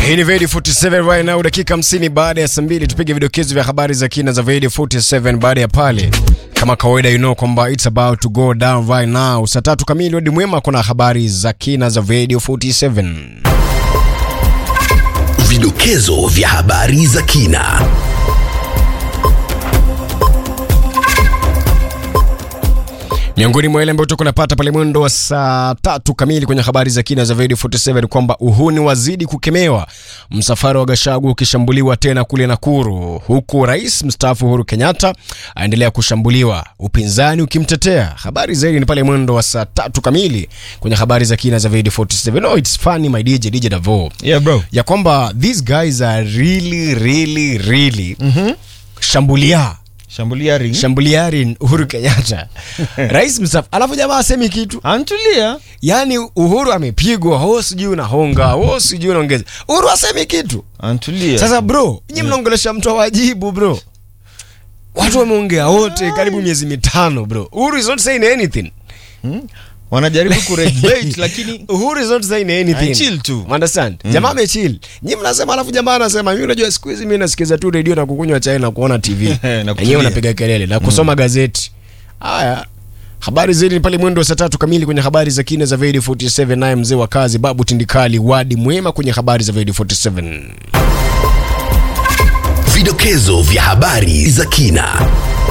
Hii ni Vedi 47 right now, dakika 50 baada ya saa mbili, tupige vidokezo vya habari za kina za Vedi 47. Baada ya pale, kama kawaida, you know kwamba it's about to go down right now. Saa tatu kamili, Wadi Mwema kuna habari za kina za Vedi 47. Vidokezo vya habari za kina. Miongoni mwa yale ambayo tuko napata pale mwendo wa saa tatu kamili kwenye habari za kina za Radio 47 kwamba uhuni wazidi kukemewa, msafara wa Gashagu ukishambuliwa tena kule Nakuru, huku rais mstaafu Uhuru Kenyatta aendelea kushambuliwa, upinzani ukimtetea. Habari zaidi ni pale mwendo wa saa tatu kamili kwenye habari za kina za Radio 47. No, it's funny my DJ DJ Davo Yeah, bro. ya kwamba these guys are really really really shambulia Shambulia ring. shambuliari Uhuru Kenyatta rais mstaafu, alafu jamaa asemi kitu Antulia. yaani Uhuru amepigwa, ho sijui unahonga, ho sijui unaongeza, Uhuru asemi kitu. Antulia. Sasa bro, nyinyi mnaongelesha mtu awajibu bro, watu wameongea wote karibu miezi mitano bro, Uhuru is not saying anything. wanajaribu kureject lakini Uhuru is not saying anything. I chill tu. Understand? Jamaa amechill. Nyinyi mnasema alafu jamaa anasema mimi unajua siku hizi mimi nasikiza tu radio na kukunywa chai na kuona TV. Na kutulia. Wenyewe unapiga kelele na kusoma gazeti. Haya. Habari zaidi ni pale mwendo wa saa tatu kamili kwenye habari za kina za Vedi 47 naye mzee wa kazi Babu Tindikali Wadi Mwema kwenye habari za Vedi 47. Vidokezo vya habari za kina.